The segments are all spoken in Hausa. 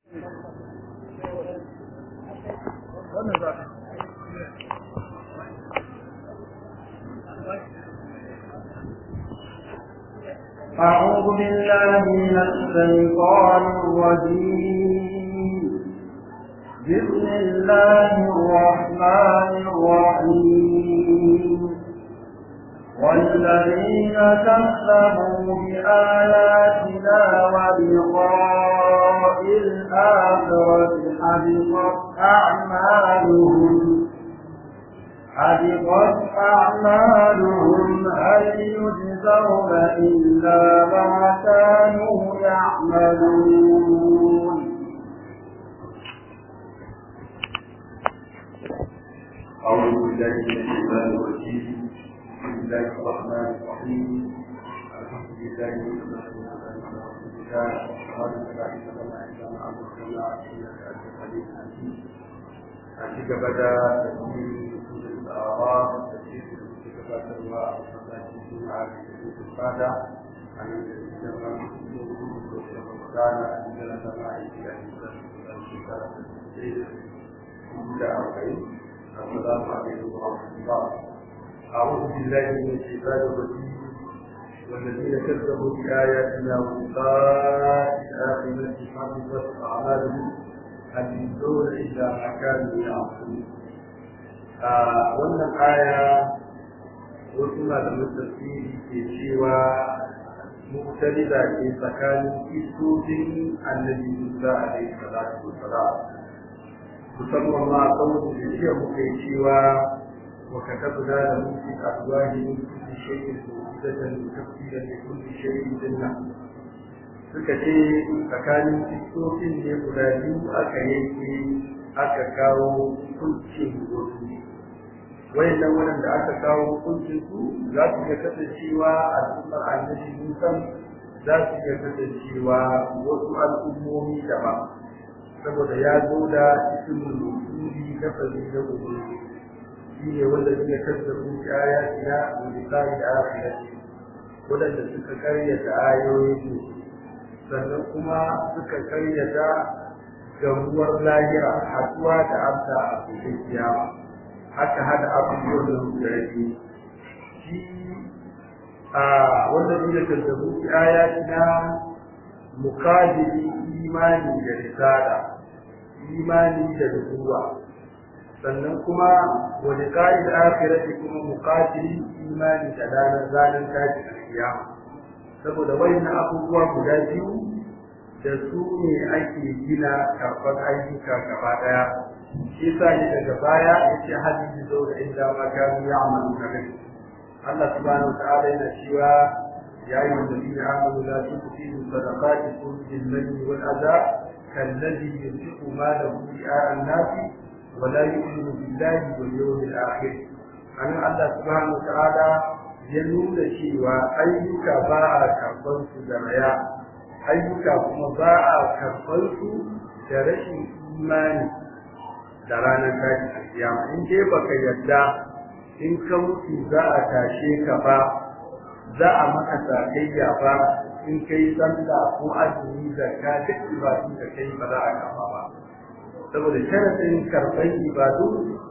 أعوذ بالله من الشيطان الرجيم بسم الله الرحمن الرحيم والذين كذبوا بآياتنا ولقاء الآخرة حبطت أعمالهم حبطت أعمالهم هل يجزون إلا ما كانوا يعملون أعوذ بالله من الشيطان الرجيم بسم الله الرحمن الرحيم الحمد لله والصلاة والسلام على رسول الله وعلى آله وصحبه أجمعين إنك أنت الحليم الحكيم أشهد بدا تسليم سورة الأعراف تسليم سورة الأعراف وصلاة الجمعة في الفاتحة عن الجمعة رمضان أن جلس معي في أهل أربعين السلام عليكم ورحمة الله أعوذ بالله من الشيطان الرجيم والذين كذبوا بآياتنا ولقاء الآخرة حفظت أعمالهم هل يجزون إلا ما كانوا يعملون wannan aya wasu malaman tafsiri ke cewa muktaliza ke tsakanin kisoshin annabi Musa alaihi salatu wassalam musamman ma a kan da jiya muka yi cewa wa katabna da musu alwahi min kulli shay'in mawjudatan tafsiran li kulli shay'in dinna suka ce tsakanin sifofin ne guda biyu aka yanke aka kawo hukuncin wasu wayannan waɗanda aka kawo hukuncin su za su iya kasancewa al'ummar annabi musan za su iya kasancewa wasu al'ummomi daban saboda ya zo da ismul mawsuli lafazi na ubangiji shi ne wanda suka kazzabu ayatina wa liqa'i akhirati wadanda suka karyata ayoyin sannan kuma suka karyata gamuwar lahira haduwa da amsa a cikin kiyama haka hada abubuwan da suka rage shi a wanda suka kazzabu ayatina muqabili imani da risala imani da nubuwa sannan kuma wani ka'id akhirati kuma muqatili imani da ranar ranar tashi kiyama saboda wayannan abubuwa guda biyu da su ne ake gina karɓar ayyuka gaba ɗaya shi yasa ne daga baya yace hadisi zo da inda ma kanu ya'malu kabe Allah subhanahu wa ta'ala yana cewa يا أيها الذين آمنوا لا تبطلوا صدقاتكم بالمن والأذى كالذي ينفق ماله رئاء الناس ولا يؤمن بالله واليوم الآخر أن الله سبحانه وتعالى ينول شيء أيك باع كربنت دريا أيك كما باع كربنت درش إيماني da ranar tashi a kiyama in dai baka yadda in ka mutu za a tashe ka ba za a maka sakayya ba in kai sallah ko azumi zakka duk ibadun da kai ba za a kafa ba saboda sharadin karɓar ibadu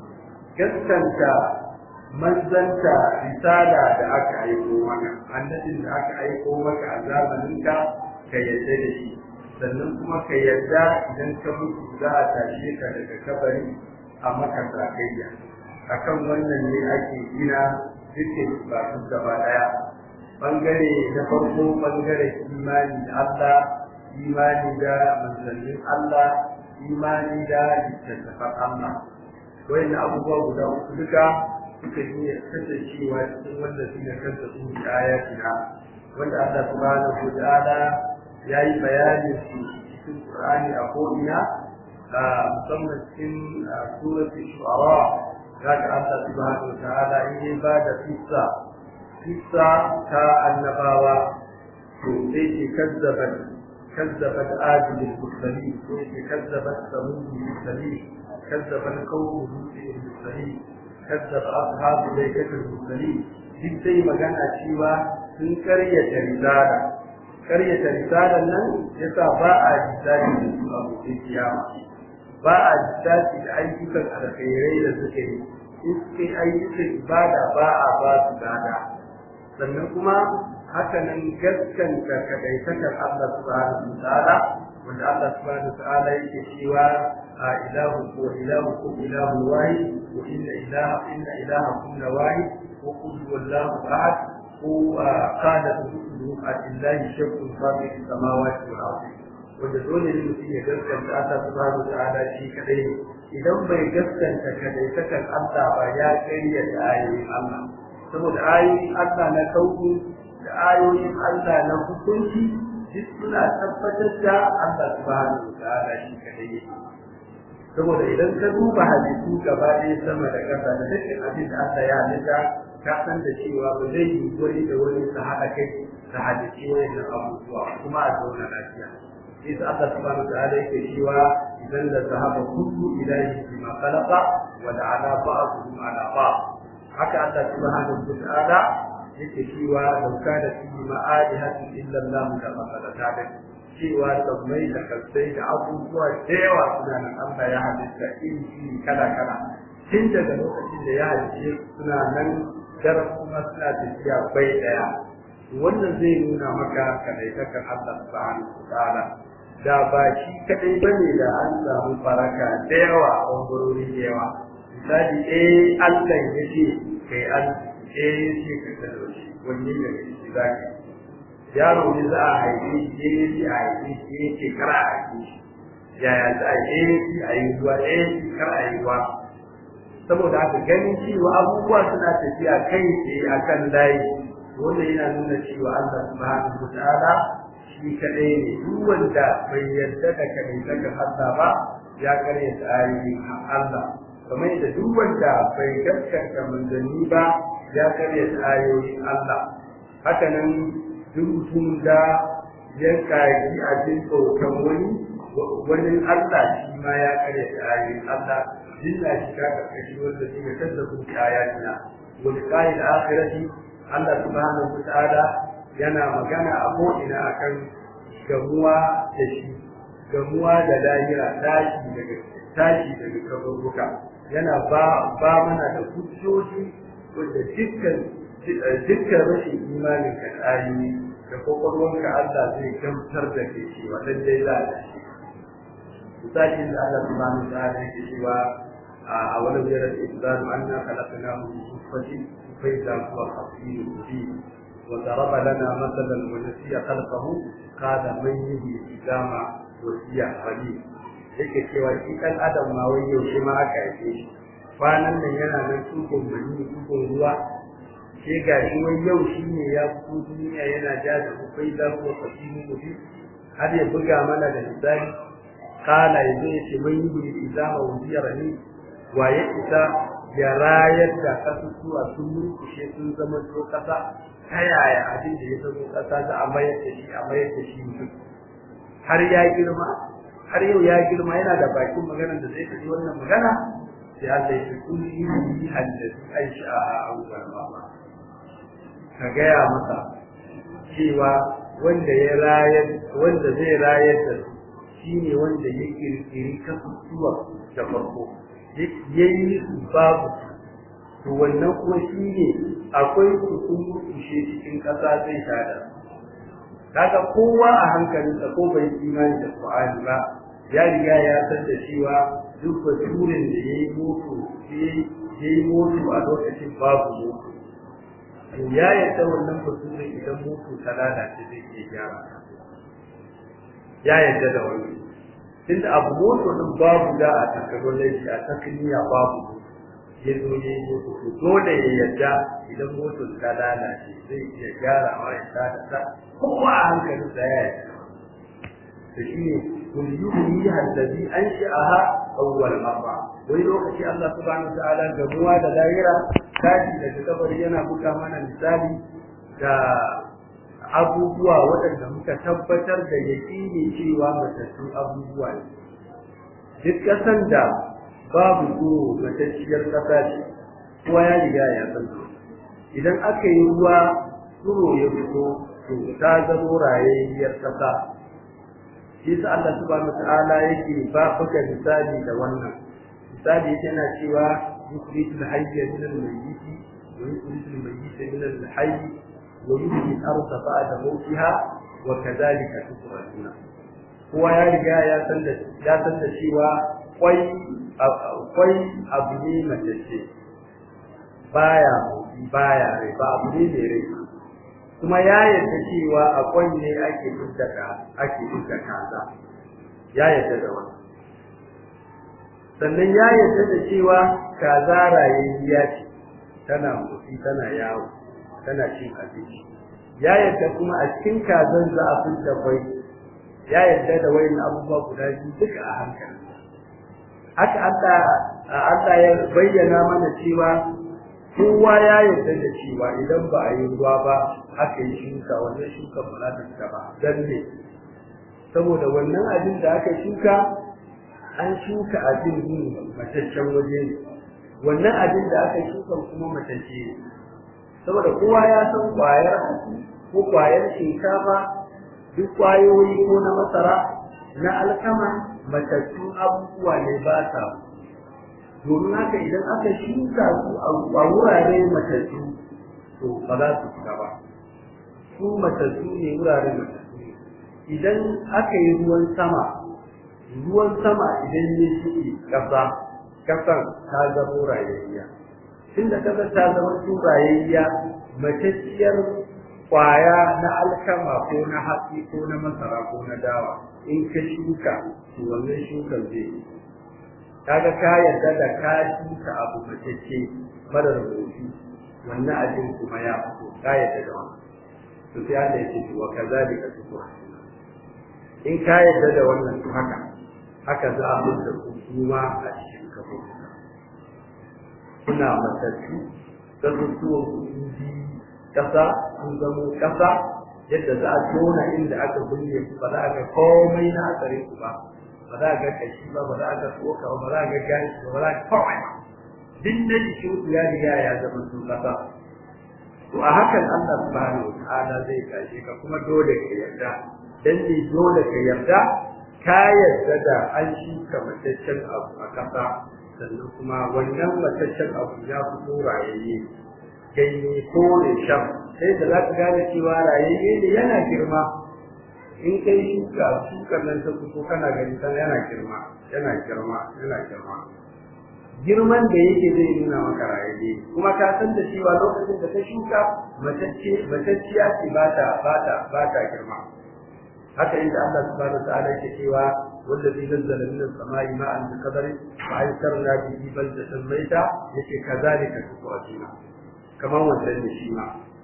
gaskanta manzanta risala da aka aiko maka annabin da aka aiko maka a zamaninka ka yarda da shi sannan kuma ka yarda idan ka mutu za a tashe ka daga kabari a maka sakayya akan wannan ne ake gina dukkan ibadun gaba daya bangare na farko bangare imani da Allah imani da manzannin Allah imani da littattafan Allah wayan abubuwa guda uku duka suka yi kasancewa cikin wanda suka kanta su da ayatina wanda Allah subhanahu wa ta'ala ya yi bayanin su cikin Qur'ani a ko'ina musamman cikin suratul shu'ara kaga Allah subhanahu wa ta'ala in ya ba da fissa kissa ta annabawa to sai ke kazzabat kazzabat adil al-mursalin sai ke kazzabat samud al-mursalin kazzabat qawm al-mursalin kazzaba ashab al-laykat al-mursalin duk sai magana cewa sun karyata risala karyata risalar nan yasa ba a lissafi da su a gobe kiyama ba a lissafi da ayyukan alkhairai da suka yi in suka yi ayyukan ibada ba a ba su gada sannan kuma haka nan gaskanta kadaitakar Allah subhanahu wa ta'ala wanda Allah subhanahu wa ta'ala yake cewa a ilahu ko ilahu ko ilahu wahid wa inna ilaha inna ilahakum la wahid wa qul huwallahu ahad ko qala rusuluhu atillahi shakkun fi samawati wal ardi wanda dole ne mutum ya gaskanta Allah subhanahu wa ta'ala shi kadai ne idan bai gaskanta kadaitakar Allah ba ya kariya da ayoyin Allah saboda ayoyin Allah na kauku da ayoyin Allah na hukunci duk suna tabbatar da Allah subhanahu wa ta'ala shi kadai yake saboda idan ka duba halittu gaba ɗaya sama da ƙasa da dukkan abin da Allah ya halitta ka san da cewa ba zai yi wani da wani su haɗa kai da halitti wayannan abubuwa kuma a zauna lafiya sai sa Allah subhanahu wa ta'ala yake cewa idan da zahaba kullu ilahi bima khalaqa wa da'ala ba'dhum ala ba'd haka Allah subhanahu wa ta'ala yake cewa dauka da fi ma'adihatu illa Allah da fasalata da cewa sammai da kasai da abubuwa da yawa suna nan Allah ya halitta iri iri kala kala tun daga lokacin da ya halitta suna nan daren kuma suna tafiya bai daya wannan zai nuna maka kadaitakar Allah subhanahu wa ta'ala da ba shi kadai bane da an samu faraka da yawa a bangarori da yawa misali eh Allah ya ce kai an eh shi ka talauci wanne ne shi zaki yaro ne za a haife shi eh shi a haife shi eh ce kar a haife shi yaya za a eh shi a yi ruwa eh shi kar a yi ruwa saboda haka ganin cewa abubuwa suna tafiya kai tsaye a kan layi wanda yana nuna cewa Allah subhanahu wa ta'ala shi kadai ne duk wanda bai yarda da kadai daga Allah ba ya karya ayoyin Allah kamar da duk wanda bai gaskata manzanni ba ya karya ayoyin Allah haka nan duk mutum da ya kaji abin bautan wani wani Allah shi ma ya karya ayoyin Allah dinna shi ka karkashi wanda shi ya kazzabu ayatina wal qa'il akhirati Allah subhanahu wa ta'ala yana magana a ko'ina akan gamuwa da shi gamuwa da lahira tashi daga tashi daga kaburbuka yana ba ba mana da hujjoji wanda dukkan dukkan rashin imanin ka ayoyi da kwakwalwanka Allah zai gamsar da ke shi wannan dai za a shi misali da Allah subhanahu wa ta'ala yake cewa a wani jirar ibadu anna khalaqnahu min nutfatin fa idza huwa khasimun mubin wa daraba lana mathalan wa nasiya khalqahu qala man yuhyi idama wa hiya qadim yake cewa shi dan adam ma wai yaushe ma aka haife shi kwanan nan yana nan tukun mani tukun ruwa sai ga shi wai yau shi ne ya fito duniya yana ja da kai da ko kasimu mutum har ya buga mana da misali kala ya zai ce mun yi bi izama wujiyar ni wa ya isa ya rayar da kasusuwa sun murkushe sun zama to kasa ta yaya abin da ya zama kasa za a mayar da shi a mayar da shi mutum har ya girma har yau ya girma yana da bakin maganar da zai tafi wannan magana sai Allah ya ce kun yi yi haddace aisha a awwal mama ka gaya masa cewa wanda ya rayar wanda zai rayar da su shine wanda ya kirkiri kasusuwa da farko ya yi su babu to wannan kuma shine akwai su sun kushe cikin ƙasa zai tada kaga kowa a hankalinsa ko bai imani da Qur'ani ba ya riga ya san da cewa duk baturin da ya yi mutu ya yi mutu a lokacin babu mutu to ya yadda wannan baturin idan mutu ta lalace zai iya gyara ya yadda da wani tunda abu mutu din babu da a technology a takniya babu ya zo ya yi mutu to dole ya yadda idan mutu ta lalace zai iya gyara wa ya ta da kowa a hankalinsa ya yadda da shi ne kun yuhyi allazi ansha'aha awwal marra wai lokaci Allah subhanahu ta'ala gamuwa da lahira kaji daga kabari yana buga mana misali da abubuwa waɗanda muka tabbatar da yaƙini cewa matattun abubuwa ne duk ƙasan da babu tsoro matacciyar ƙasa ce kowa ya riga ya san idan aka yi ruwa tsoro ya fito to ta zamo rayayyar kasa shi sa Allah subhanahu ta'ala yake ba buga misali da wannan misali yana cewa yukhrijul hayya min al-mayyit wa yukhrijul mayyita min al-hayy wa yuhyi al-ardha ba'da mawtiha wa kadhalika tukhrajuna kowa ya riga ya san da ya san da cewa kwai kwai abu ne matacce baya baya rai ba abu ne mai rai kuma ya yarda cewa akwai ne ake dukkaka ake dukkaka kaza ya yarda da wannan sannan ya yarda da cewa kaza rayayya ce tana motsi tana yawo tana cin abinci ya yarda kuma a cikin kazan za a fitta kwai ya yarda da wayan abubuwa guda biyu duka a hankali haka Allah Allah ya bayyana mana cewa kowa ya yarda da cewa idan ba a yi ruwa ba aka yi shuka wannan shuka ba za ta fita ba dan ne saboda wannan abin da aka shuka an shuka abin yin mataccen waje ne wannan abin da aka shuka kuma matacce ne saboda kowa ya san kwayar ko kwayar shinkafa duk kwayoyi ko na masara na alkama matattun abubuwa ne ba sa domin haka idan aka shuka su a wurare matattu to ba za su fita ba su matattu ne wurare matattu ne idan aka yi ruwan sama ruwan sama idan ya shi kasa kasan ta zama rayayya tunda kasar ta zama su rayayya matacciyar kwaya na alkama ko na hatsi ko na masara ko na dawa in ka shuka to wannan shukan zai yi kaga ka yarda da ka shuka abu matacce marar rubutu wannan abin kuma ya fito ka yarda da wannan to sai Allah ya ce wa kazalika tukwa in ka yarda da wannan to haka haka za a mutu kuma a cikin kafin kuna matattu da rutuwar kuɗi kasa sun zamo kasa yadda za a tona inda aka binne ba za a ga komai na asarin ku ba ba za a ga kashi ba ba za a ga tsoka ba ba za a ga gashi ba ba za a ga komai ba duk na jikin ku ya riga ya zama sun kasa to a hakan Allah subhanahu wa ta'ala zai tashe ka kuma dole ka yarda dan ne dole ka yarda ka yarda da an shuka mataccen abu a kasa sannan kuma wannan mataccen abu ya fito rayayye ganye ko da shan sai da za ka gane cewa rayayye ne yana girma in kai shuka shukar nan ta fito kana gani kan yana girma yana girma yana girma girman da yake zai nuna maka rayayye kuma ka san da cewa lokacin da ka shuka matacce matacciya ce ba ta ba ta ba ta girma haka inda Allah subhanahu wa ta'ala yake cewa والذي نزل من السماء ماء بقدر فأنشرنا به بلدة ميتة يكي كذلك تخرجون كما وزن شيما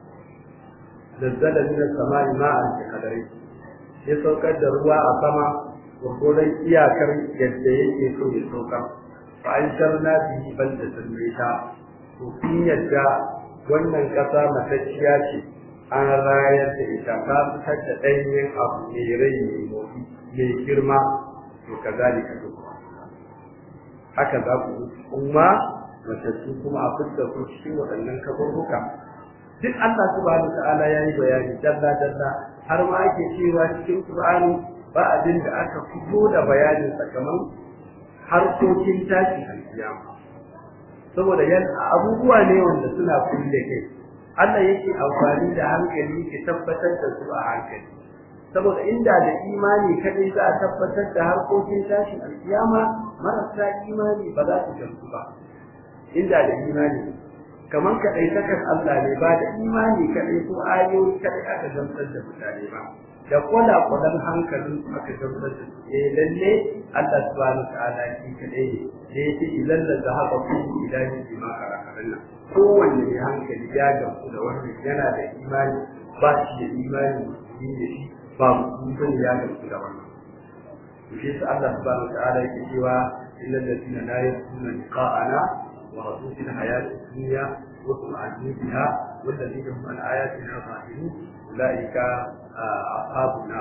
نزل من السماء ماء بقدر يسوكر دروا أسما وقولا إياكر يدعي يسو يسوكر فأنشرنا به بلدة ميتة وفي يدى wannan ƙasa matacciya ce an rayar da ita ta fitar da ɗanyen abu mai rai mai girma to kazalika tukwa haka za ku kuma matattu kuma a fuskar ku cikin waɗannan kaburbuka duk Allah subhanahu ta'ala yayi bayani dalla dalla har ma ake cewa cikin Qur'ani ba abin da aka fito da bayanin sakamakon harkokin tashi alkiyama saboda yan abubuwa ne wanda suna kulle kai Allah yake amfani da hankali ke tabbatar da su a hankali saboda inda da imani kadai za a tabbatar da harkokin tashin alkiyama marasa imani ba za su gamsu ba inda da imani kamar kadai takan Allah ne ba da imani kadai ko ayoyi kadai aka gamsar da mutane ba da kwala kwalan hankalin su aka gamsar da su eh lalle Allah subhanahu ta'ala shi kadai ne da yake idan da zahaba ku ilahi bima karakaran nan kowanne mai hankali ya gamsu da wannan yana da imani ba shi da imani musulmi da shi ba mutum ya gamsu da wannan shi sa Allah subhanahu ta'ala yake cewa illal ladina la yakuna liqa'ana wa rasul fil hayati dunya wa tu'minu biha wal ladina hum an ayatina ghafilun ulaika ashabuna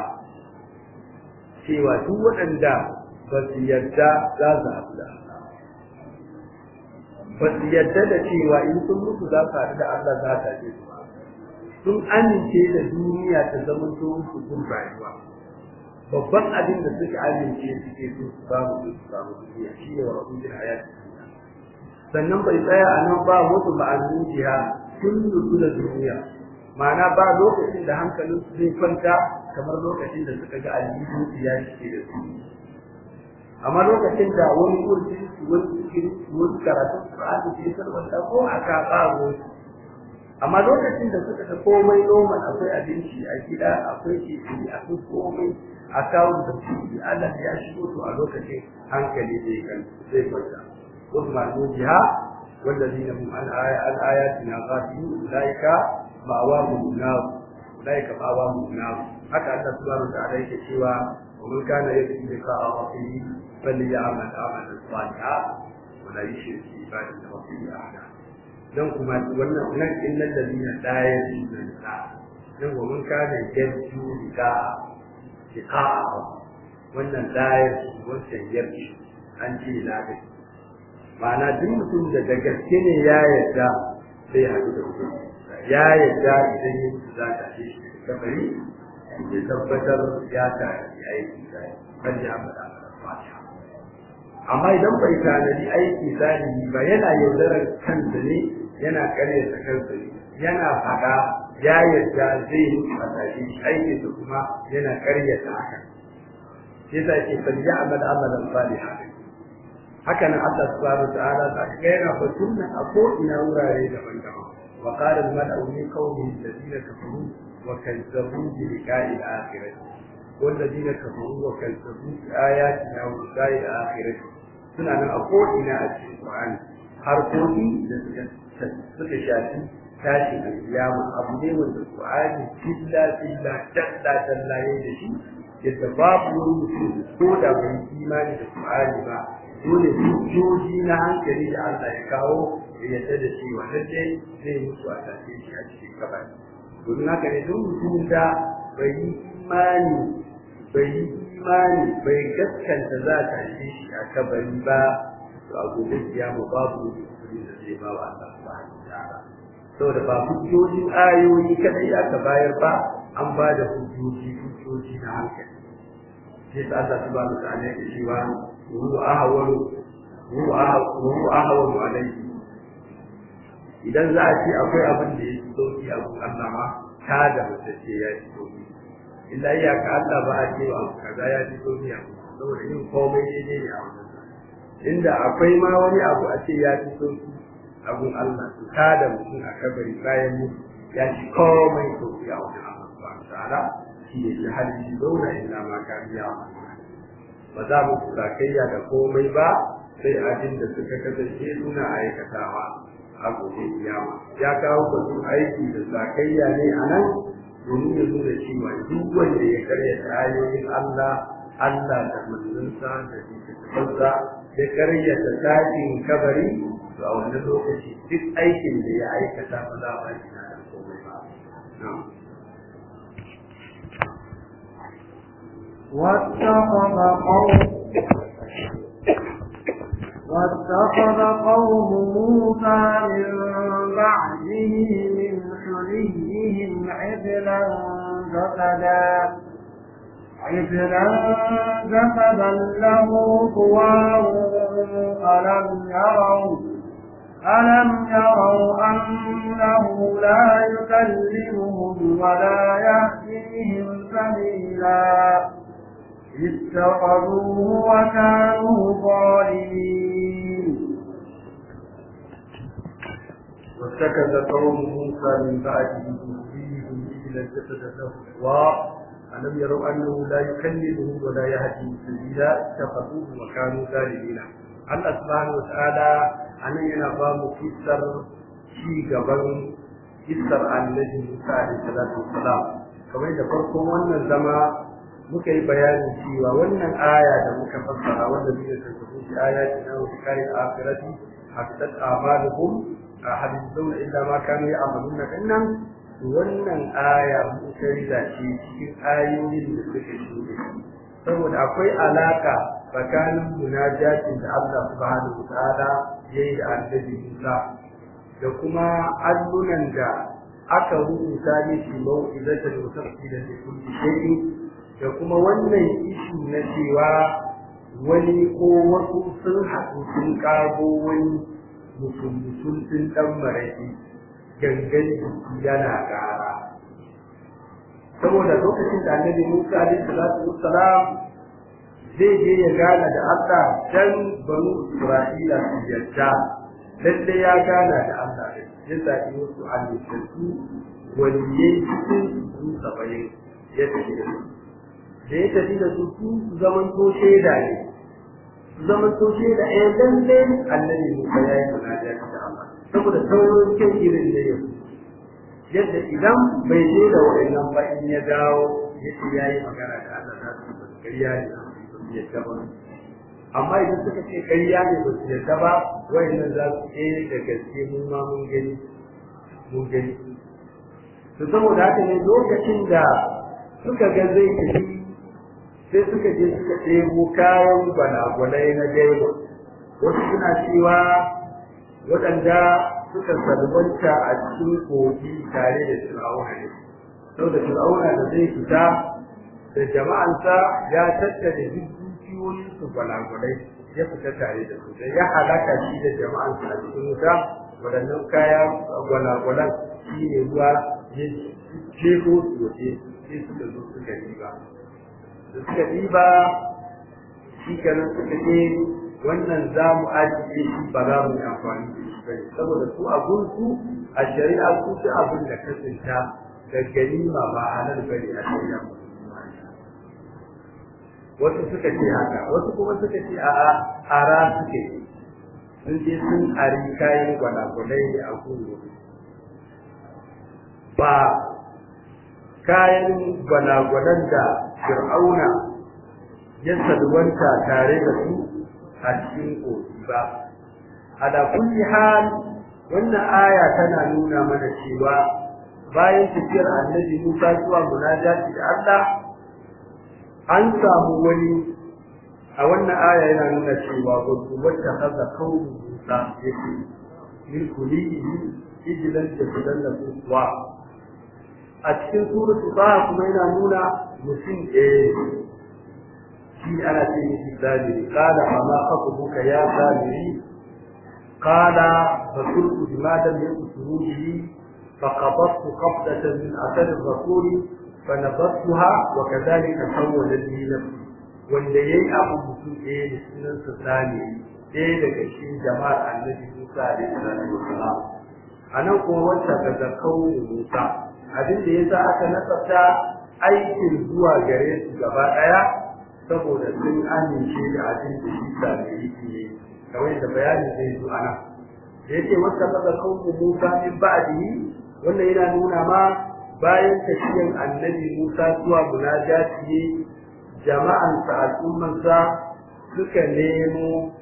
cewa duk waɗanda ba su yarda za su haɗu da Allah ba su yarda da cewa in sun mutu za su haɗu da Allah za ta ce su sun amince da duniya ta zama to musu kun rayuwa babban abin da suka amince suke so su samu su samu duniya shi ne wa rabbil hayati sannan bai tsaya a nan ba wasu ma'anin jiha sun nutsu da duniya ma'ana ba lokacin da hankalin su zai kwanta kamar lokacin da suka ga aljihu ya shige da su amma lokacin da wani kurji wani cikin wani karatun Qur'ani ke sarwata ko aka kago amma lokacin da suka ga komai normal akwai abinci a gida akwai kifi akwai komai a kawo da shi Allah ya shigo to a lokacin hankali zai kan zai kwanta wasu masu jiha والذين هم عن آياتنا غافلون أولئك مأواهم النار أولئك مأواهم النار حتى أن سبحانه وتعالى يكشفها ومن كان يرجو لقاء ربه فليعمل عملا صالحا ولا يشرك بعبادة ربه أحدا dan kuma wannan nan innal ladina la yarjuna liqa dan wa man kana yarju liqa liqa wannan la yarju wannan yarju an ce la da ma'ana duk mutum da da gaske ne ya yarda sai haɗu da mutum ya yarda idan yin za ta ce shi kabari ya tabbatar ya ta yi aiki sai kan ya faɗa fatiha amma idan bai tanadi aiki salihi ba yana yaudarar kansa ne yana karyata kansa ne yana faɗa ya yarda zai yi fatashi aikin da kuma yana karyata haka sai sa ke fal ya'mal amalan salihan haka nan Allah subhanahu wa ta'ala ta ga yana batun nan a ko ina wurare daban-daban wa qala al-mala'u min qawmi alladhina kafaru wa kazzabu bi liqa'i al-akhirah والذين كفروا وكذبوا بآياتنا ولقاء الآخرة suna nan a ko'ina a cikin Qur'ani harkoki da suka shafi tashin alkiyama abu ne wanda Qur'ani filla filla dalla dalla yayin da shi yadda babu wani mutum ko da bai imani da Qur'ani ba dole hujjoji na hankali da Allah ya kawo ya yadda da shi wannan dai zai mutu a tafi shi a cikin kabari domin haka ne duk mutumin da bai yi imani bai yi imani bai gaskanta za ta yi shi a kabari ba to a gobe kiyama babu mutum da zai ba wa Allah subhanahu wa ta'ala saboda ba hujjojin ayoyi kadai aka bayar ba an ba da hujjoji hujjoji na hankali sai ta Allah subhanahu wa ta'ala ya ce wa huwa ahwalu huwa ahwalu alayhi idan za a ce akwai abin da ya fi sauki a gun Allah ma ta da mace ce ya fi sauki illa iya ka Allah ba a ce abu kaza ya fi sauki a saboda yin komai daidai ne a wannan inda akwai ma wani abu a ce ya fi sauki a gun Allah to ta da mutum a kabari bayan mu ya ci komai sauki a wannan Allah subhanahu ta'ala shi ne shi hali shi zauna illa ma ka biya ba za mu sakayya da komai ba sai abin da suka kasance suna aikatawa a gobe kiyama ya kawo batun aiki da sakayya ne a nan domin ya nuna cewa duk wanda ya karya ayoyin Allah Allah da manzansa da littattafansa ya karya ta tashin kabari to a wannan lokaci duk aikin da ya aikata ba za a shi da komai ba واتخذ قوم واتخذ قوم موسى من بعده من حليهم عجلا جسدا عجلا جسدا له خوار ألم يروا ألم يروا أنه لا يكلمهم ولا يهديهم سبيلا اتخذوه وكانوا ظالمين واتخذ قوم موسى من بعده ذريهم إلى الجسد له خوار ألم يروا أنه لا يكلمهم ولا يهديهم سبيلا اتخذوه وكانوا ظالمين Allah subhanahu wataala anan yana ba mu kissar ci gaban kissar annabi Musa alaihi salatu wassalam kamar da farkon wannan zama muka yi bayani cewa wannan aya da muka fassara wanda zai tafi shi ayati na kai akhirati hatta amaluhum hadithuna illa ma kanu ya'maluna dinnan wannan aya mun kai da shi cikin ayoyin da suke shuɗe saboda akwai alaka tsakanin munajatin da Allah subhanahu wa ta'ala yayi da annabi Musa da kuma allunan da aka rubuta mishi mau'izatan wa tafsilan li kulli shay'in da kuma wannan ishi na cewa wani ko wasu sun haɗu sun ƙago wani mutum mutum sun ɗan maraƙi gangan jiki yana ƙara saboda lokacin da annabi Musa alaihi salatu wassalam zai je ya gana da Allah dan banu Isra'ila su yarda lalle ya gana da Allah ya zaɓi wasu halittu waliyai cikin su saba'in ya tafi da su da ya tafi da su su zaman to shaida ne su zaman to shaida eh lalle annabi Musa ya yi munajat da Allah saboda sauran kyan irin da yau yadda idan bai je da wa'annan ba in ya dawo yace yayi magana da Allah za su ba ƙarya ne ba su yadda ba amma idan suka ce ƙarya ne ba su yadda ba wa'annan za su ce da gaske mun ma mun gani mun gani to saboda haka ne lokacin da suka ga zai tafi sai suka je suka ɗebo kayan gwalagwalai na gaiba wasu suna cewa waɗanda suka salwanta a cikin kogi tare da fir'auna ne saboda fir'auna da zai fita da jama'ansa ya tattare duk dukiyoyin su gwalagwalai ya fita tare da su da ya halaka shi da jama'ansa a cikin wuta waɗannan kaya gwalagwalan shi ne ruwa ya jefo su waje sai suka zo suka riba da suka riba shi kenan suka ce wannan za mu ajiye shi ba za mu yi amfani da shi bane saboda su a gunsu a shari'a su ci abin da ka tsinta da ganima ba halal bane a shari'a wasu suka ce haka wasu kuma suka ce a'a ara suke sun je sun ari kayan gwalagwalai a gungu ba kayan gwalagwalan da fir'auna ya salwanta tare da su a cikin kogi ba ala kulli hal wannan aya tana nuna mana cewa bayan tafiyar annabi Musa zuwa munajati da Allah an samu wani a wannan aya yana nuna cewa wasu wacce kaza kawo Musa yake min kulihi ijilan da sudan da kuwa a cikin suratul ba kuma yana nuna mutum ɗaya shi ana ce mishi sabiri qala ma ma khatubuka ya sabiri qala fakultu bima lam yakuturu bihi فقبضت قبضة من أثر الرسول فنبذتها وكذلك سولت لي نفسي wanda ya yi abu mutum ɗaya da sunansa sani ɗaya daga cikin jama'ar annabi Musa da Isra'ila wasalam a nan kuma wacce ga zakau Musa abin da yasa aka nasarta aikin zuwa gare su gaba ɗaya saboda sun amince da abin da shi sami ne kamar yadda bayani zai zo a nan da yake wacce ga zakau Musa min ba'dihi wannan yana nuna ma bayan tafiyan annabi Musa zuwa munajati ne jama'ansa al'ummansa suka nemo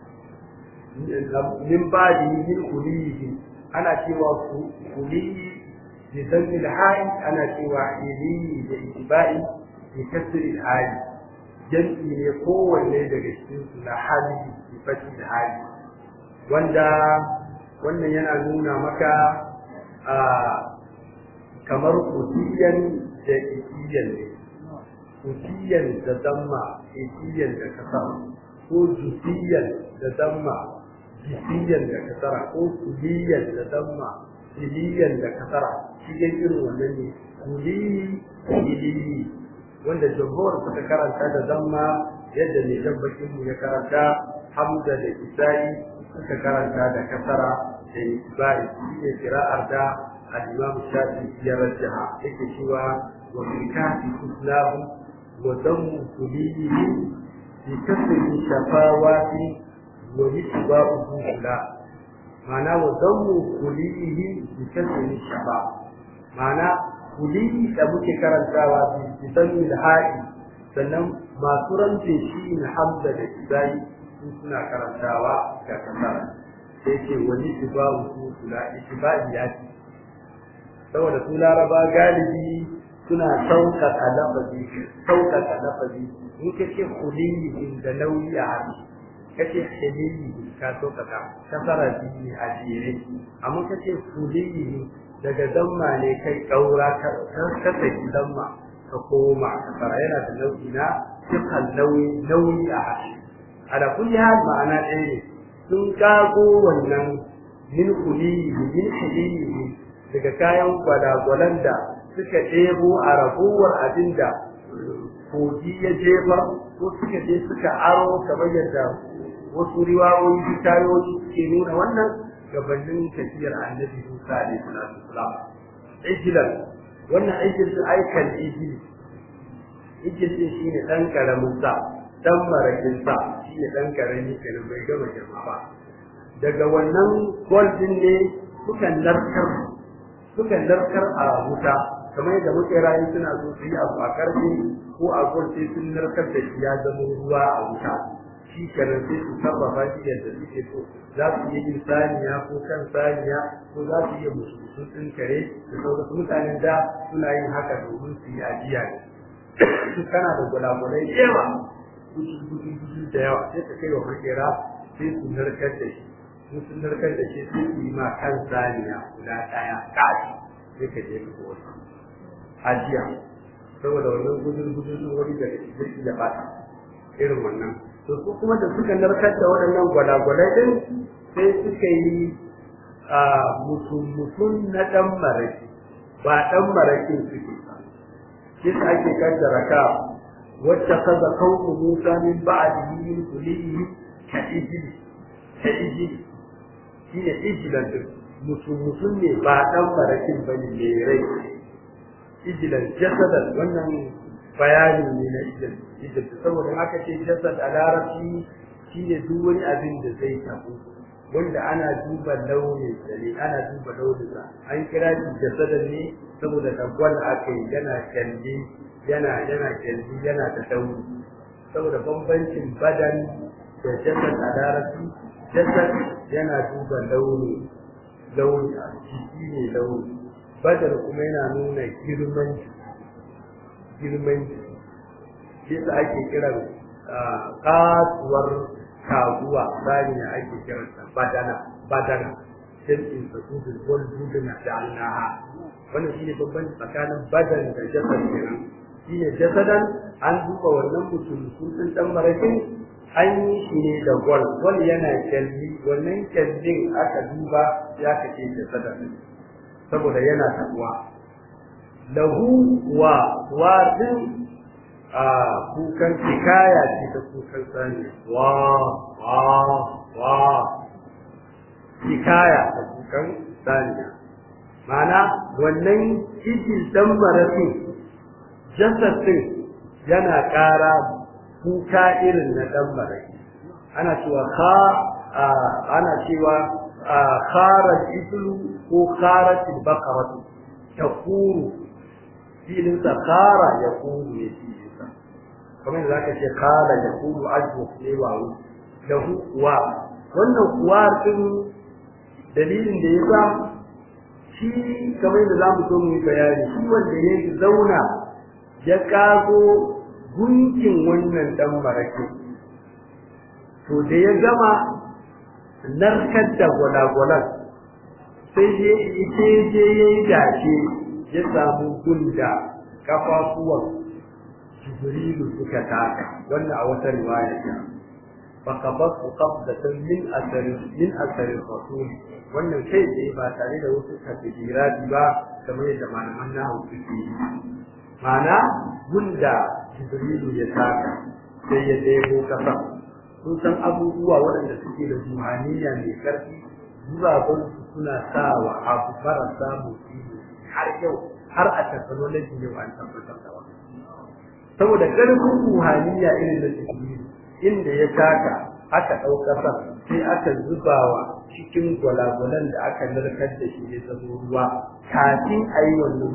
min badi min kulihi ana cewa kulihi bi zanni al ana cewa ilihi da ittiba'i bi kasri al jam'i ne kowanne daga cikin su na hali bi fati da hali wanda wannan yana nuna maka a kamar kudiyan da ikiyan ne kudiyan da damma ikiyan da kasara ko jusiyan da damma jisiyan da kasara ko kuliyan da damma iliyan da kasara shi dai irin wannan ne kuli iliyi wanda jamhur suka karanta da damma yadda ne tabbakin mu ya karanta hamza da isai suka karanta da kasara da isbai shi ne kira'ar da al-imam shafi ya rajaha yake cewa wa fi kafi islahu wa dammu kuliyi bi kasri shafawati wa yitba'uhu la ma'ana wa dammu kuliyi bi kasri shafa ma'ana kuliyi da muke karantawa bi sanni da ha'i sannan masu rance shi ne hamza da isai suna karantawa ga kasara sai ce wani tibawu kula itibai ya ce saboda su laraba galibi suna sauƙaƙa lafazi sauƙaƙa lafazi in ka ce kuliyi da nauyi a hannu ka ce hiliyi ka sauƙaƙa kasara biyu a jere amma ka ce kuliyi daga damma ne kai kaura ka saki damma ka koma kasara yana da nau'i na sifan nauyi nauyi a harshe ala kulli hal ma'ana ɗaya ne sun kago wannan min kuliyi min kuliyi daga kayan gwalagwalan da suka ɗebo a ragowar abin da kogi ya jefa ko suka je suka aro kamar yadda wasu riwayoyi hikayoyi suke nuna wannan gabanin tafiyar annabi Musa alaihi salatu wasalam ijilan wannan aikin su aikan ijili ijil din shine dan karamin sa dan marakin sa shine dan karami kenan bai gama girma ba daga wannan gwaldin ne suka narkar suka narkar a wuta kamar yadda muke rayu suna so su yi abu a karfe ko a gwal sai sun narkar da shi ya zama ruwa a wuta shi kenan sai su sarrafa shi yadda suke so za su iya yin saniya ko kan saniya ko za su iya musu ɗin kare da sauran mutanen da suna yin haka domin su yi ajiya ne kana da gulagulai da yawa gudu da yawa sai ka kai wa makera sai su narkar da shi sun narkar da shi sai su yi ma kan saniya guda ɗaya kashi sai ka je ka wasu ajiya saboda wannan gudun gudun sun wani da zai iya bata irin wannan to su kuma da suka narkar da waɗannan gwalagwalai din sai suka yi a mutum na ɗan maraki ba ɗan marakin suke ba shi ake kaddara ka wacce kaza kawo musa min ba'dihi min kulihi ka ijili ka ijili shi ne ijilan din mutum mutum ne ba ɗan marakin ba ne mai rai ijilan jasadan wannan bayani ne na ijil saboda haka ce jasad a larabci shi ne duk wani abin da zai tabu wanda ana duba launin sa ne ana duba launin sa an kira shi jasadan ne saboda tabwal aka yi yana kyalli yana yana kyalli yana da dauri saboda bambancin badan da jasad a larabci jasad yana duba launi launi a jiki ne launi badar kuma yana nuna girman girman shi sa ake kiran kasuwar kaguwa saniya ake kiranta badana badana jam'in sa kudin wal duduna da annaha wannan shine babban tsakanin badan da jasad kenan shine jasadan an duba wannan mutum sun dan marakin an yi shi ne da gwal gwal yana kyalli wannan kyallin aka duba ya kace jasadan saboda yana tabuwa lahu wa wa din a kukan hikaya ce ta kukan sani wa wa wa hikaya ta kukan saniya mana wannan kijin dan marafin jasadin yana ƙara kuka irin na dan marafi ana cewa ka ana cewa kharat iblu ko kharat al-baqaratu taquru filin sa khara yaqulu ne filin sa kamar da zaka ce khara yaqulu ajwa ne wa lahu wa wannan kuwa din dalilin da yasa shi kamar da zamu so mu yi bayani shi wanda ya zauna ya kago gunkin wannan dan marake to da ya gama narkar da gwalagwalan sai je ita je ya yi dace ya samu gunda kafafuwan jibrilu suka taka wannan a wata riwaya ta faqabat qabdatan min athari min athari rasul wannan kai tsaye ba tare da wasu takdirati ba kamar yadda malaman nahu suke yi ma'ana gunda jibrilu ya taka sai ya debo kasa sun san abubuwa waɗanda suke da ruhaniya mai ƙarfi zurabansu suna sawa abu marasa motsi har yau har a technology yau an tabbatar da wannan saboda ƙarfin ruhaniya irin da jibrilu inda ya taka aka ɗaukar sai aka zubawa cikin gwalagwalan da aka narkar da shi ya zama ruwa kafin a yi wannan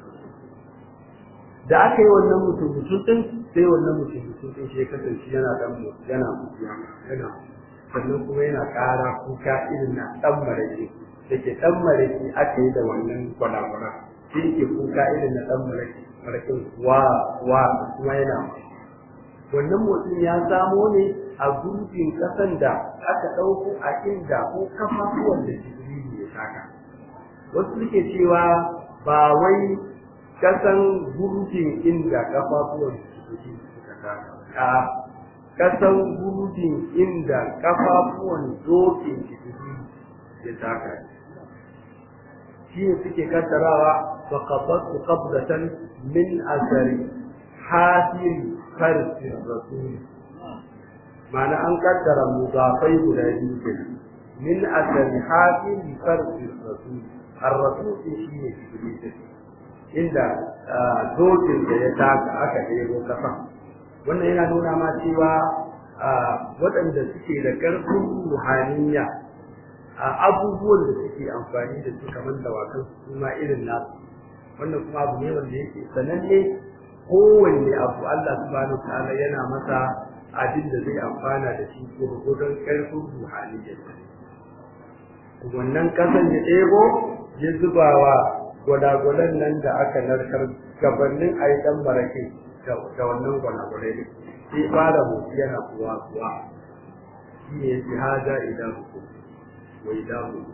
da aka yi wannan mutum mutum din sai wannan mutum mutum din shi ya kasance yana dan yana yana sannan kuma yana ƙara kuka irin na dan marake da ke dan marake aka yi da wannan gwalagwala shi ke kuka irin na dan marake marakin wa wa kuma yana wannan mutum ya samo ne a gurbin kasan da aka ɗauko a inda ko kafafuwan da jibrilu ya saka wasu suke cewa ba wai kasan gurjin inda kafafuwan su suka taka a kasan gurjin inda kafafuwan dokin su ya taka shi ne suke kaddarawa fa qabatu qabdatan min asari hasiri farsi rasul ma'ana an kaddara mudafai guda biyu kenan min asari hasiri farsi rasul ar-rasul shi ne jibril inda dokin da ya taka aka ɗebo kafa wannan yana nuna ma cewa waɗanda suke da ƙarfin ruhaniya a abubuwan da suke amfani da su kamar dawakan su ma irin nasu wannan kuma abu ne wanda yake sananne kowanne abu Allah subhanahu ta'ala yana masa abin da zai amfana da shi gurgudun ƙarfin ruhaniyar wannan kasan ya ɗebo ya zubawa gwalagwalan nan da aka narkar gabanin a yi ɗan barake da wannan gwalagwalai ne sai fara motsi yana kuwa kuwa shi ne fi haja idan ku wa idan ku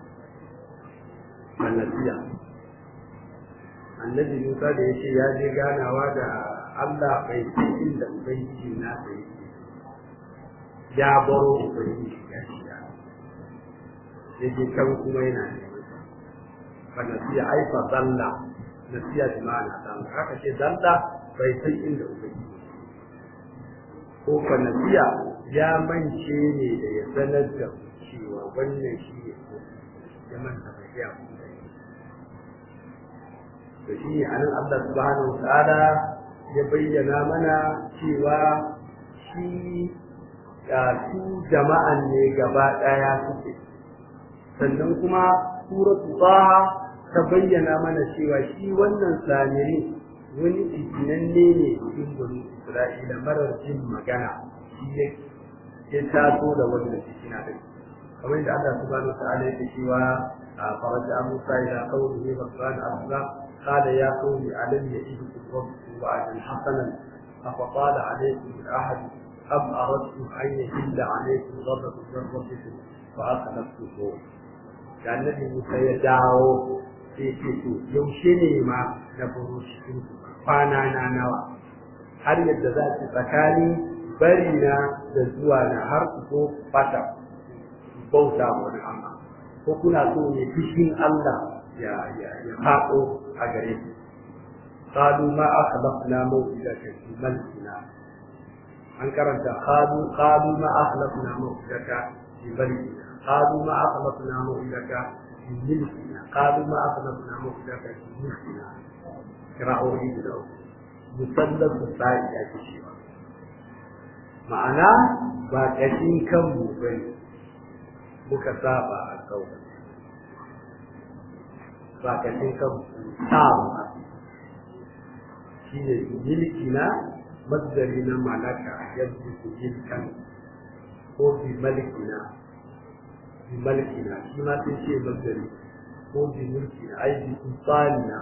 annasiya annabi musa da ya ce ya je ganawa da allah bai san inda ubangiji na da yake ya baro ubangiji ya shi ya je can kuma yana neman فنسي أي فضل نسي بمعنى ضل haka ce dalla bai san inda ubangiji ko fa nasiya ya mance ne da ya sanar da cewa wannan shi ne ko ya manta bai ya to shi ne anan Allah subhanahu wa ta'ala ya bayyana mana cewa shi su jama'an ne gaba daya suke sannan kuma suratu taha ta bayyana mana cewa shi wannan samiri wani ikinanne ne cikin bani Isra'ila marar jin magana shi ya ya taso da wannan cikina da kamar da Allah subhanahu wa ta'ala yake cewa a faraja Musa ila qawlihi wa qala asla qala ya qawmi alam yajidukum rabbukum wa'adan hasanan أفطال عليكم العهد أم أردتم أن يحل عليكم غضب من ربكم فأخلفتكم da annabi Musa ya dawo sai ce to yaushe ne ma na baro cikin kwana na nawa har yadda za ki tsakani bari na da zuwa na har ku ko fata bauta wani amma ko kuna so ne fushin Allah ya ya ya faɗo a gare ku qalu ma akhlafna mawidaka fi malkina an karanta qalu qalu ma akhlafna mawidaka fi malkina قالوا ما أخلصنا موعدك في ملكنا قالوا ما أخلصنا موعدك في ملكنا قراءة إبراو مثلث السائل يا كشيوا ma'ana ba ƙashin kanmu ba ne muka saba a kawai ba ƙashin kanmu saba shi ne milki na mazdari na malaka yadda su milkan ko bi malkina bi malkina shi ma sai ce mazdari ko bi mulkina ai bi sultanina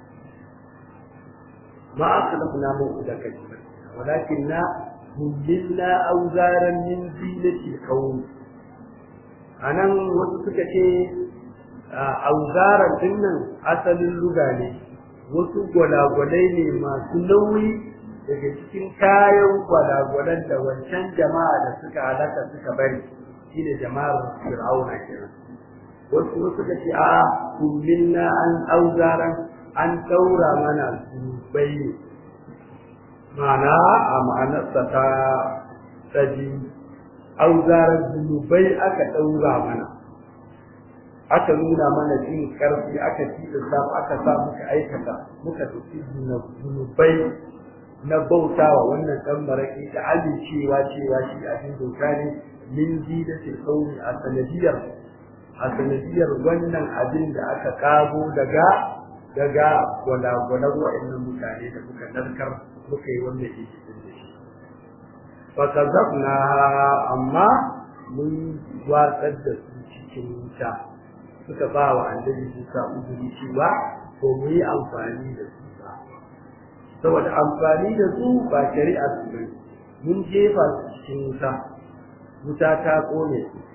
ma akhlaqna maw'idaka bi malkina walakinna hullilna awzaran min zinati al-qawm anan wasu suka ce auzaran dinnan asalin luga ne wasu gwalagwalai ne masu nauyi daga cikin kayan gwalagwalan da wancan jama'a da suka halaka suka bari shine jama'ar fir'auna kenan wasu suka ce a kullina an auzaran an daura mana zubai ne ma'ana a ma'anarsa ta tsaji auzaran zunubai aka daura mana aka nuna mana jin karfi aka tilasta aka sa muka aikata muka tafi zunubai na bautawa wannan dan maraki da amincewa cewa shi abin doka ne min zidatil qawmi a sanadiyar a sanadiyar wannan abin da aka kago daga daga gwalagwalar wa'annan mutane da muka narkar muka yi wannan ikisin da shi fa kazabna amma mun watsar da su cikin wuta suka ba wa annabi Musa uzuri cewa ko mu yi amfani da su ba saboda amfani da su ba shari'a su bane mun jefa su cikin wuta wuta ta kone su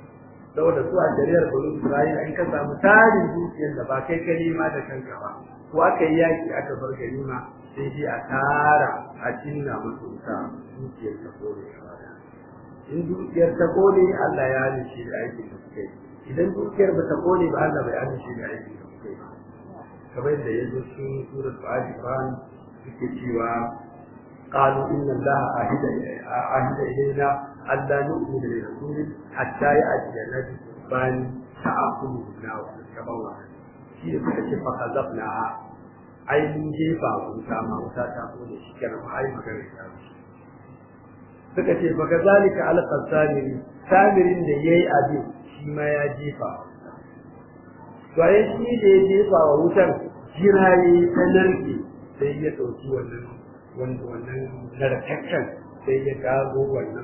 saboda su a shari'ar bulu Isra'ila in ka samu tarin dukiyar da ba kai ka nema da kanka ba ko aka yi yaki aka bar ganima sai dai a tara a cinna musu wuta dukiyar ta kore in dukiyar ta kone Allah ya halice da aikin da suka yi idan dukiyar ba ta kone ba Allah bai halice da aikin da suka yi kamar da ya zo cikin surat Ali Imran suke cewa قالوا إن الله عهد عهد إلينا ألا نؤمن لرسول حتى يأتينا بقربان تأكله النار كما هو shi da suka ce fa kazabnaha ai mun jefa wuta ma wuta ta kone shi kenan ma ai magana ta suka ce fa kazalika alqa samiri samirin da yayi abin shi ma ya jefa to ai shi da ya jefa wa wutar jiraye ta narke sai ya dauki wannan wanda wannan narkakken sai ya gago wannan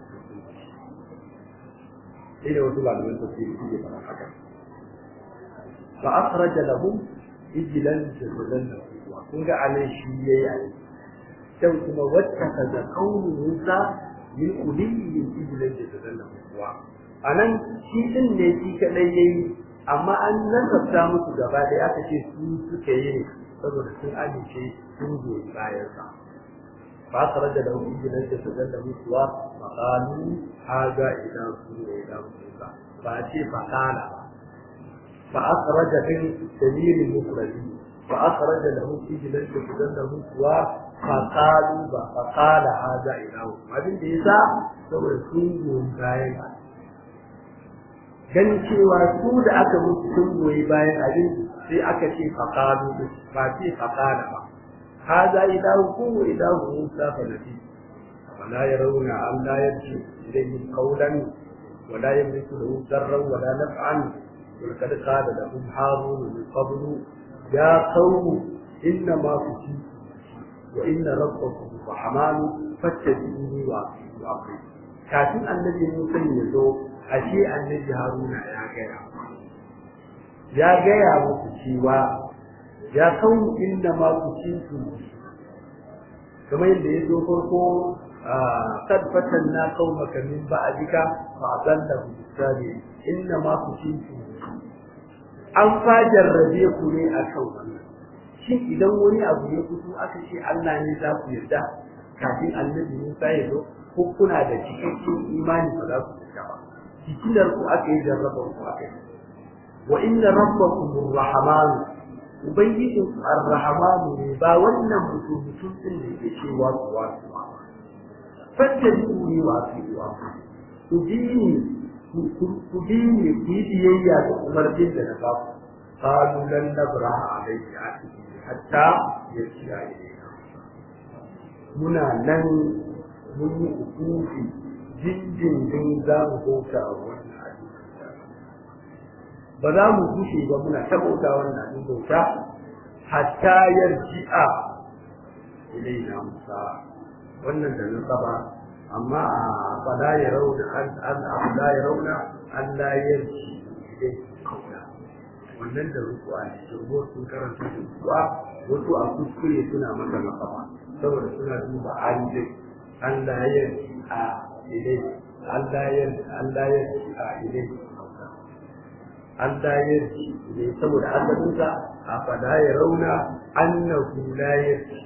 sai da wasu malaman tafsiri suke fara haka فأخرج لهم إجلا جسدا له kun ga anan shi yayi ayi sai kuma wattakaza qawlu Musa min uliyyin ijlan jasada lahu anan shi din ne shi kadai yayi amma an nasabta musu gaba da aka ce su suka yi ne saboda sun amince sun goyi bayan sa fa akhraja lahu ijlan jasada lahu wa qalu hadha ilahu wa ilahu Musa ba ce fa qala ba فأخرج من دليل المفرد فأخرج له إجلا جسدا له سوى فقالوا فقال هذا إله abin da yasa saboda sun goyi bayan ganin cewa su da aka musu sun goyi bayan abin sai aka ce faqalu ba ce faqala ba hada ilahu ku ilahu musa fa nabi wala yarawna an la yarji ilayhi qawlan wala yamliku lahu darran wala naf'an ولقد قال لهم هارون من قبل يا قوم إنما فتنتم وإن ربكم الرحمن فاتبعوني وأطيعوا أمري kafin annabi Musa ya zo ashe annabi Haruna ya gaya ya gaya muku cewa ya kawo inda ma ku cintu kamar yadda ya zo farko kad fatanna qaumaka min ba'dika fa adallahu sabi inna ma ku cintu an fa jarrabe ku ne a kan wannan shin idan wani abu ya fito aka ce Allah ne za ku yarda kafin annabi Musa ya zo ko kuna da cikakken imani ba za ku yarda ba fitilar ku aka yi jarraba ku aka yi wa inna rabbakum ar-rahman ubangijin ku ar-rahman ne ba wannan mutum mutum din da yake cewa ku wa ku fattabi'uni wa ati'u ku bi ni ku bi ni ku yi biyayya da umarnin da na ba ku qalu lan nabra alayhi hatta yarji'a ilayna muna nan mun yi ukufi jinjin za mu bauta a wannan abin ba za mu gushe ba muna ta bauta wannan abin bauta hatta yarji'a ilayna musa wannan da na saba amma a fala ya rauna an la ya rauna an la yarji idan kauna wannan da rukuwa ne shirgo sun karanta da rukuwa wasu a kuskure suna maka makama saboda suna duba an dai an la yarji a idan an la yarji an la yarji a idan an la yarji ne saboda asalinsa a fala ya rauna annahu la yarji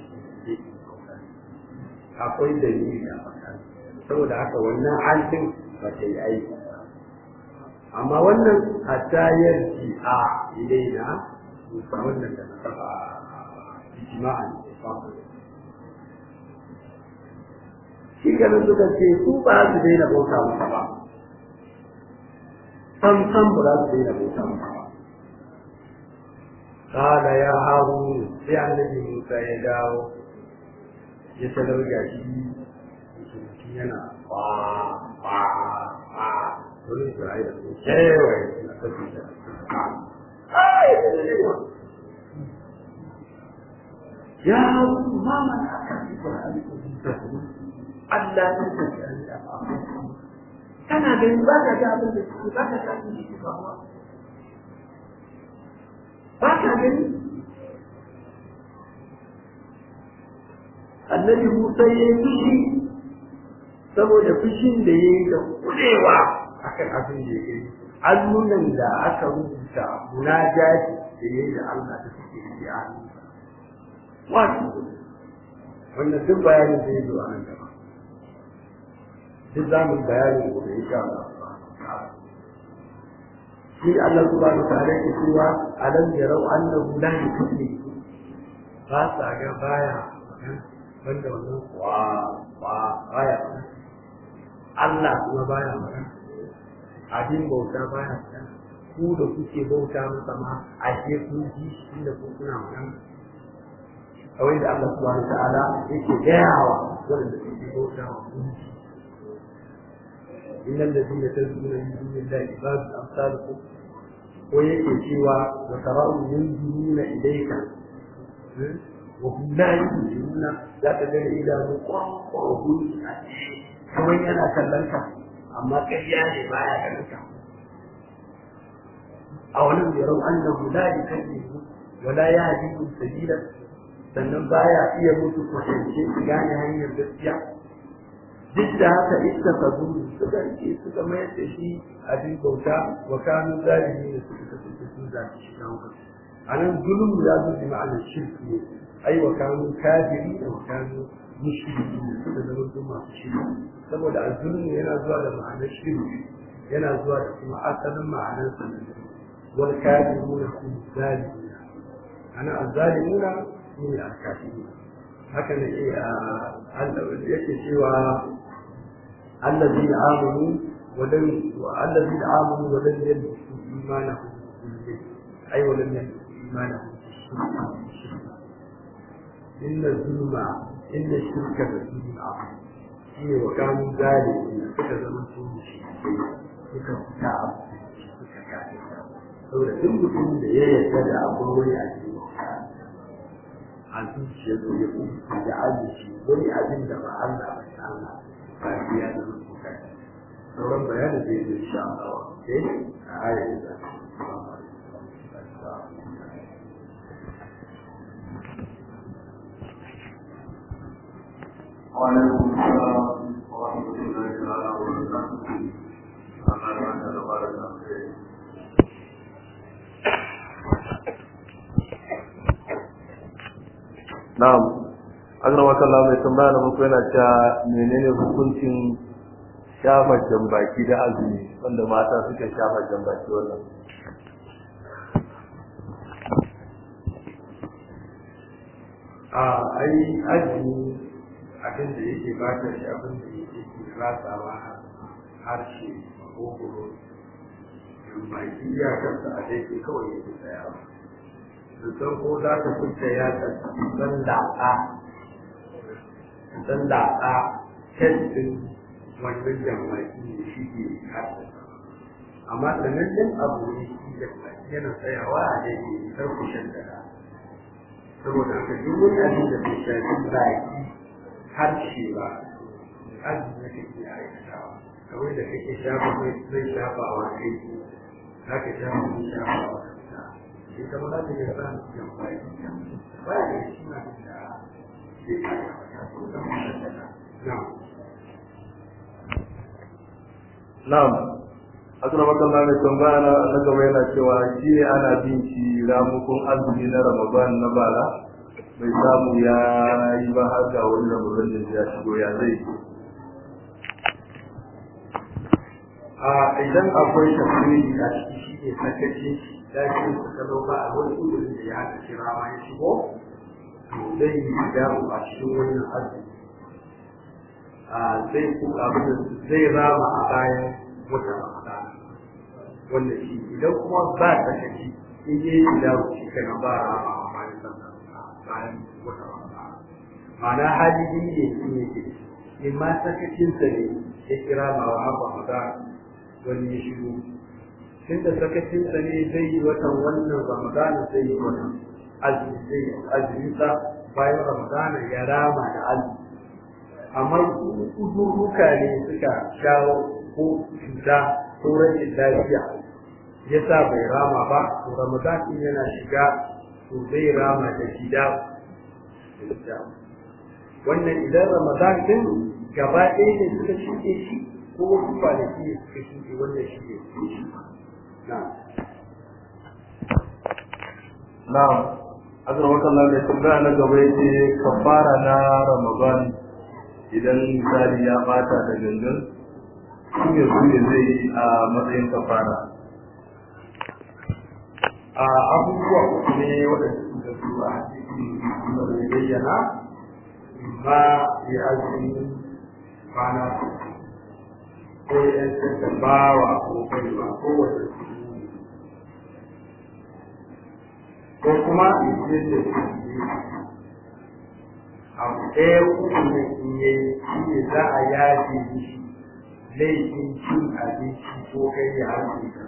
akwai dalili a saboda haka wannan alfin ba ta yi aiki amma wannan hatta yarji a ilaina musa wannan da na saba ijma'an shi ganin suka ce su ba su daina bauta masa ba sam sam ba za su daina bauta masa ba قال يا هارون sai annabi Musa ya dawo ya talar gashi mutum yana ba ba ba wani Isra'ila sun kewaye na tafi da ya mama na aka fi Qur'ani ko Allah ya tafi da kana ganin ba ka ga abin da suke ba ka ga abin da suke ba ba ka gani annabi Musa ya yi fushi saboda fushin da ya yi da kudewa akan abin da ya gani allunan da aka rubuta munajati da yayi da Allah da suke yi a wato wannan duk bayanin da ya zo a nan gaba duk za mu bayanin gobe insha Allah shi Allah subhanahu wa ta'ala yake cewa alam yarau annahu la yusalli ba sa ga baya banda wannan wa wa baya Allah kuma baya magana abin bauta baya magana ku da kuke bauta masa ma ashe kun ji shi da ku kuna magana kawai da Allah subhanahu wa ta'ala yake gayawa wanda suke bauta wa gunki إن الذين تدعون من دون الله عباد أمثالكم ويكي سوى وتراهم ينظرون إليك وهم لا ينظرون لا تدر إلى نقرة وهم كما ينا كلمك أما كيان ما يكلمك أولم يروا أنه لا يكلمهم ولا يهديهم سبيلا sannan baya iya mutu kwatance su gane hanyar gaskiya duk da haka ita ka zuru suka rike suka mayar da shi abin bauta wa kanu zalimi da suka kasance sun zaci shi kan kansu a nan zulum ya zo bi ma'anar shirki ne ai wa kanu kafiri da wa kanu mushriki ne suka zama su masu shirki saboda azulum yana zuwa da ma'anar shirki yana zuwa da kuma asalin ma'anar sanin wal kafiruna hum zalimuna ana azzalimuna ne al-kafiruna haka ne yake cewa الذين آمنوا ولم الذين آمنوا ولم يلبسوا إيمانهم بالشرك أي ولم يلبسوا إيمانهم بالشرك إن الظلم إن الشرك لظلم عظيم شيء وكانوا ذلك suka zama su mushrikai suka fita a suka kafe saboda duk mutum da ya yarda da abin wani a cikin a zuciyarsa ya kuma da azuci wani abin da ba Allah ba ta Allah فهي sauran bayanin da yake sha ke a ayar da وعليكم السلام ورحمة الله تعالى وبركاته. أما بعد تبارك الله Na'am. Akrama kallah mai tambaya na muku yana cewa menene hukuncin shafa jambaki da azumi wanda mata suka shafa jambaki wannan. a ai azumi abin da yake ba ta shi abin da yake ke ratsawa harshe makogoro baki iyakarsa a daidai kawai yake tsayawa san ko za ka fita ya dan latsa dan latsa testin wannan jamaki ne shi ke haddasa amma sanannen abu ne shi jamaki yana tsayawa a daidai sarkushin da saboda haka duk wani abin da bai shafi baki harshe ba azumi ne kake aikatawa kawai da kake shafa mai zai shafa wa kai za ka shafa mai shafa wa kanka shi kama za ta gaba da baki ba da shi na da ke Na'am. Akrama kallah mai tambaya na na gaba yana cewa shi ne ana bin shi ramukun azumi na Ramadan na bara bai samu ya yi ba har ga wani Ramadan da ya shigo ya zai a idan akwai tafsiri a ciki shi ne sakaci da shi suka dauka a wani udurin da ya haka kira ma ya shigo to zai yi damu a cikin wannan azumi a zai ku abin da zai rama a bayan wata ramadan wannan shi idan kuma ba sakaci in yi damu shi kana ba rama a bayan sallah bayan wata ramadan ma'ana hali biyu ne shi ne ke in ma sakacinsa ne ya kira ma wa ramadan wani ya shigo tunda sakacinsa ne zai yi watan wannan ramadana zai yi watan azumi zai yi azuminsa bayan ramadana ya rama da azumi amma uzurruka ne suka shawo ko cuta ko rashin lafiya ya sa bai rama ba to ramadan din yana shiga to zai rama da shida wannan idan ramadan din gaba ɗaya ne suka shuke shi ko wasu kwanaki ne suka shuɗe wannan shi ne na na'am azra wakallah mai tambaya na gaba yace kafara na ramadan idan misali ya bata da gangan shi ne su ne zai yi a matsayin kafara a abubuwa uku ne waɗanda suka zo a hadisi da bai bayyana ma ya azumi kwana ko ya yantar da bawa ko baiwa ko wata ko kuma in ce da abu ɗaya uku ne in yi shi ne za a yaje mishi laifin cin abinci ko kai ya hanci da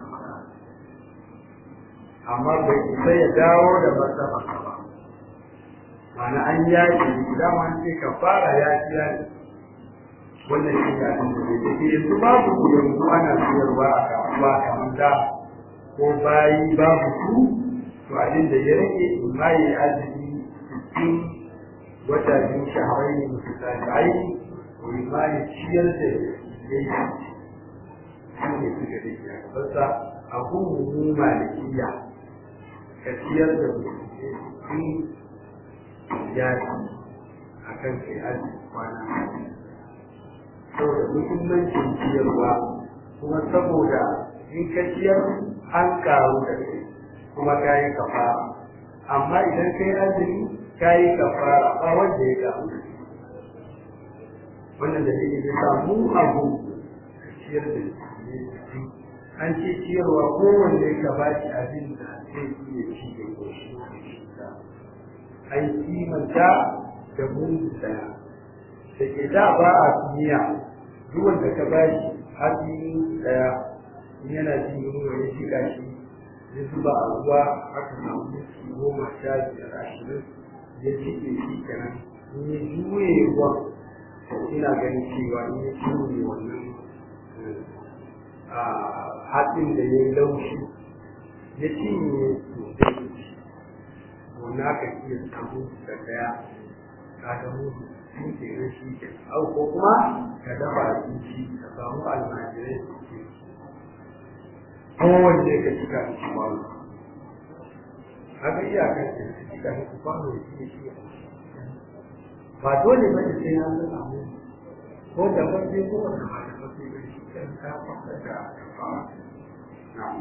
amma bai isa ya dawo da martaba ba mana an yaƙi dama an ce ka fara yaƙi yaƙi wannan shi ne abin da zai take yanzu babu ku yanzu ana siyarwa a kasuwa kamar da ko bayi babu su to abin da ya rage ma yi azumi cikin wata biyu shaharai ne musu tabi'ai ko ma ya ciyar da ya yi shi ne suka rage a gabansa a kuma malikiya ka ciyar da mutum ya ci a kan kai aji kwana saboda muhimmancin ciyarwa kuma saboda in ka ciyar an karu da kai kuma ka yi kafara amma idan kai azumi ka yi kafara ba wanda ya karu da wannan da ne ya samu abu ka ciyar da an ce ciyarwa kowanne ka ba shi abin da zai iya ci da goshi an kimanta da mun daya da ke da ba a duniya duk wanda ka ba shi hatsi daya yana jin yunwa ya shiga shi ya zuba a ruwa aka samu minti goma sha biyar ashirin ya cike shi kenan in ya juye ruwa ina ganin cewa in ya juye wannan hatsin da ya yi laushi ya cinye sosai wannan aka iya samu da daya ka ga mutu sun ke nan shi ke au ko kuma ka dafa abinci ka samu almajirai su ke kowanne ka cika da shi kwano haka iyakar da ka cika da shi kwano da shi ke ba dole ba ne sai an zama mu ko da farfe ko wanda ba da farfe ba shi kan ka fasa da fara na'am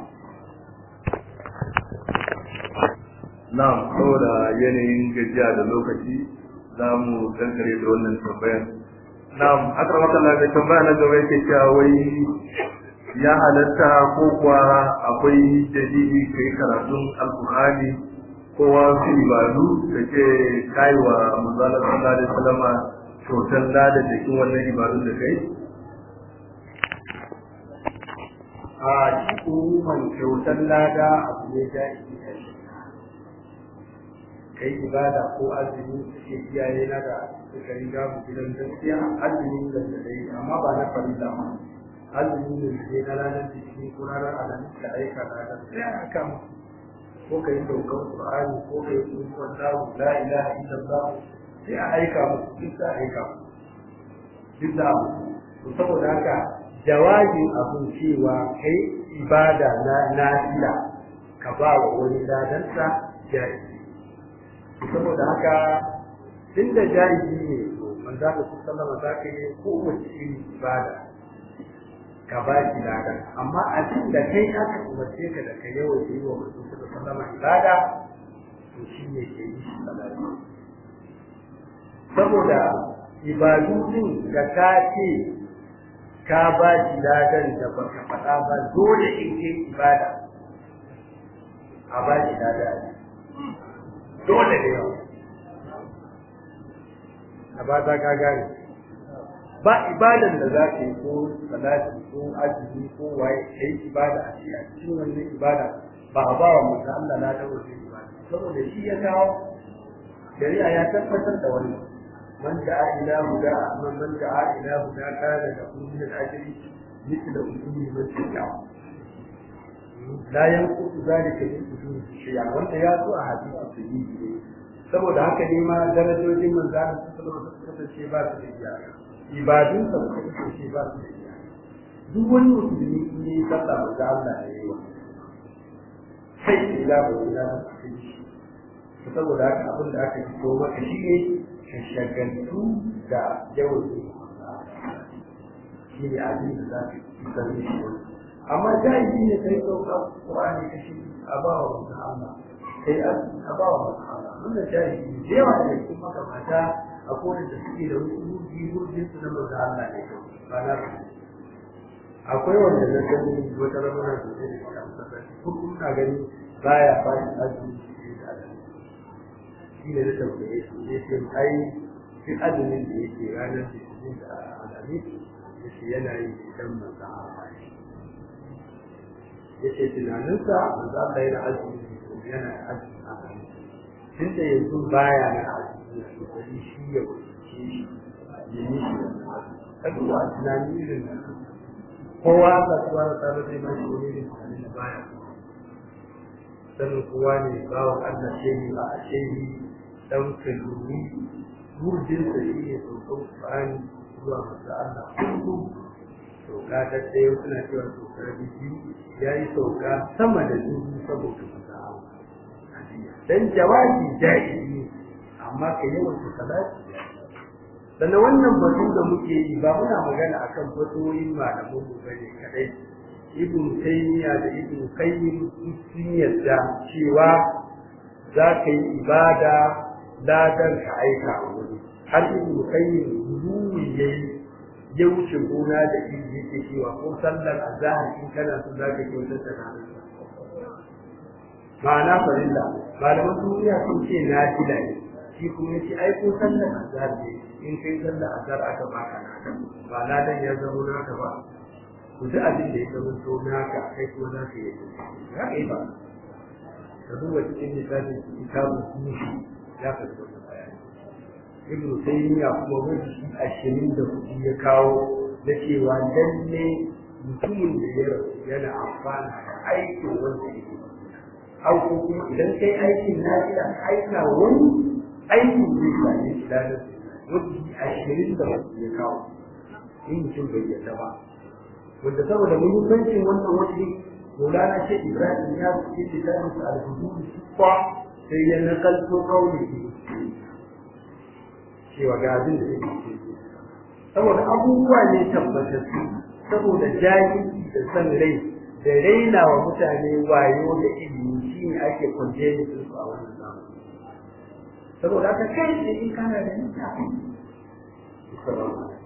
na'am saboda yanayin gajiya da lokaci za mu kankare da wannan tambayar na'am akramaka Allah mai tambaya na gaba yake cewa wai ya halatta ko kuwa akwai dalili kai karatun alkur'ani ko wasu ibadu da ke kai wa manzala sallallahu alaihi wasallama kyautar lada cikin wannan ibadun da kai a shi umuman kyautar lada abu ne da ke kai ibada ko azumi suke iyaye na da suka riga mu gidan gaskiya azumi da dai amma ba na farilla ba azumi ne sai na ranar jiki ko ranar alamis da aika na da sai aka mu ko kai daukar qur'ani ko kai tsuntsuwar dawo la ilaha illallah sai a aika mu duk da aika mu duk da to saboda haka jawabin abun cewa kai ibada na nafila ka ba wa wani ladansa jaizi saboda haka tunda jaizi ne to manzo ka sallama za ka yi kowace irin ibada ka ba shi ladan amma abin da kai aka umarce ka da ka yawan yi wa manzo sallama ibada to shi ne ke yi shi salati saboda ibadu din da ka ce ka ba shi ladan da baka faɗa ba dole in kai ibada a ba shi ladan dole ne yau a ba ta ka gane ba ibadan da za ka yi ko salati ko azumi ko waye ka yi ibada a ce a cikin wannan ibada ba a ba wa mutum Allah na ta wajen ibada saboda shi ya kawo shari'a ya tabbatar da wannan man da'a ila huda man man da'a ila huda kana da kullu al-ajri mithla ujuri man tabi'a la yanqutu zalika min ujuri shay'a wanda ya zo a hadisi sahihi saboda haka ne ma darajojin manzana sallallahu alaihi wasallam kasance ba su da iyaka ibadun sa suka kasance ba su da iyaka duk wani musulmi in yi sallah ba ga Allah ya yi wa sai ki ga ba ina da shi saboda haka abin da aka fito maka shi ne ka shagaltu da yawan shi ne abin da za ka isar da shi amma jahili ne sai sauka Qur'ani ka shi a ba wa mutum Allah sai a ba wa mutum Allah wannan jahili da yawa da cikin makamata a kowane da suke da wasu ruji rujin su na mutum Allah ne ba na akwai wanda na gani wata ramuna da zai da shi a masallaci kullum na gani baya ba shi azumi da azumi shi ne na tambaye su ne ce ai duk azumin da yake ranar litinin da alamis ya ce yana yi idan manzan Allah ne ya ce tunaninsa manzan Allah yana azumi yana azumi a kan tun da yanzu baya na azumi ya kokari shi ya wuce shi ya yi shi ka duba tunani irin nan kowa ka tuwa da tsara zai mashi wani irin tunanin da baya sanin kowa ne bawan Allah shehi ba a shehi dan kaluri gurdin sa shi ne saukan Qur'ani zuwa masa Allah kullum sauka ta ɗaya suna cewa sauka biyu ya yi sauka sama da dubu saboda masa Allah dan jawabi jahili amma ka yawan ta salati sannan wannan batun da muke yi ba muna magana akan fatoyin malaman mu bane kadai ibn taymiya da ibn qayyim sun yadda cewa za ka yi ibada ladan ka aika wani har ibn qayyim ruwi yayi ya wuce gona da ilmi yake cewa ko sallar azhar in kana so za ka kyautar da ranar ma'ana farilla malaman duniya sun ce na fila ne shi kuma yace ai ko sallar azhar ne in kai sallar azhar aka baka naka ba ladan ya zama naka ba ku ji abin da ya zama to naka kai kuma za ka yi za ka yi ba ka duba cikin littafin kitabu mushi ya ka zuba da bayani ibn taymiya kuma wani ashirin da kuɗi ya kawo na cewa lalle mutumin da ya rasu yana amfana da aikin wanda yake au ko kuma idan kai aikin na gida aika wani aikin zai same shi lalar wani ashirin da kuɗi ya kawo in mutum bai yarda ba wanda saboda muhimmancin wannan waje Maulana ce Ibrahim ya fi littafin sa al-hudud sifa sai ya nakalto kauli cewa ga abin da yake saboda abubuwa ne tabbatattu saboda jahilci da san rai da raina wa mutane wayo da ilimi shine ake kwanje su a wannan zamani saboda haka kai ne in kana da littafi